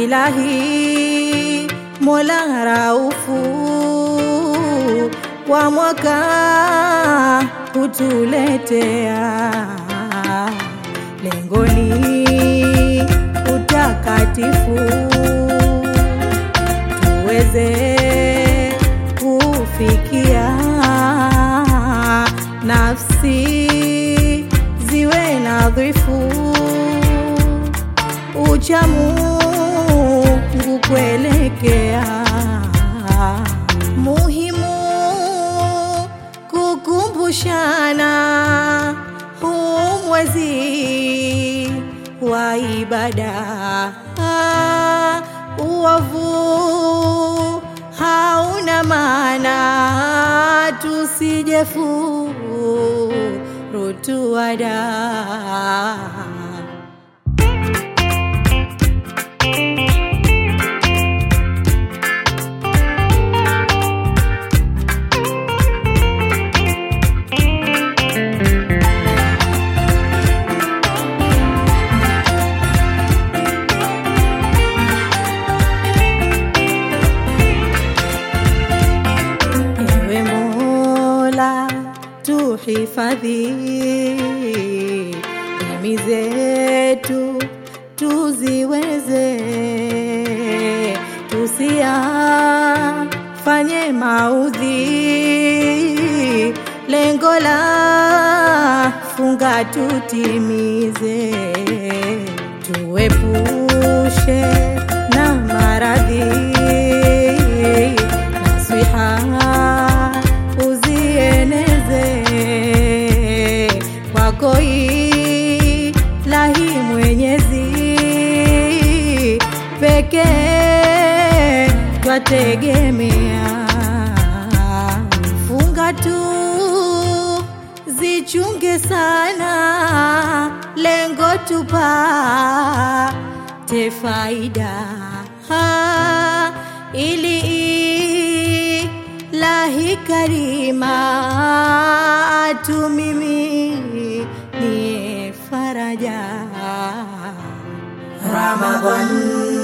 ilahi mola raufu kwa mwaka kutuletea lengoni utakatifu tuweze kufikia nafsi ziwe nadhifu ucha Mungu kuelekea muhimu kukumbushana huu mwezi wa ibada uovu hauna maana tusijefurutuada Ewe Mola tuhifadhi, dini zetu tuziweze, tusiyafanye maudhi, lengo la funga tutimize, tuepushe na maradhi nasiha uzieneze kwako ilahi mwenyezi pekee twategemea funga tu zichunge sana lengo tupate faida ha, ili ilahi karima atu mimi ni faraja Ramadhan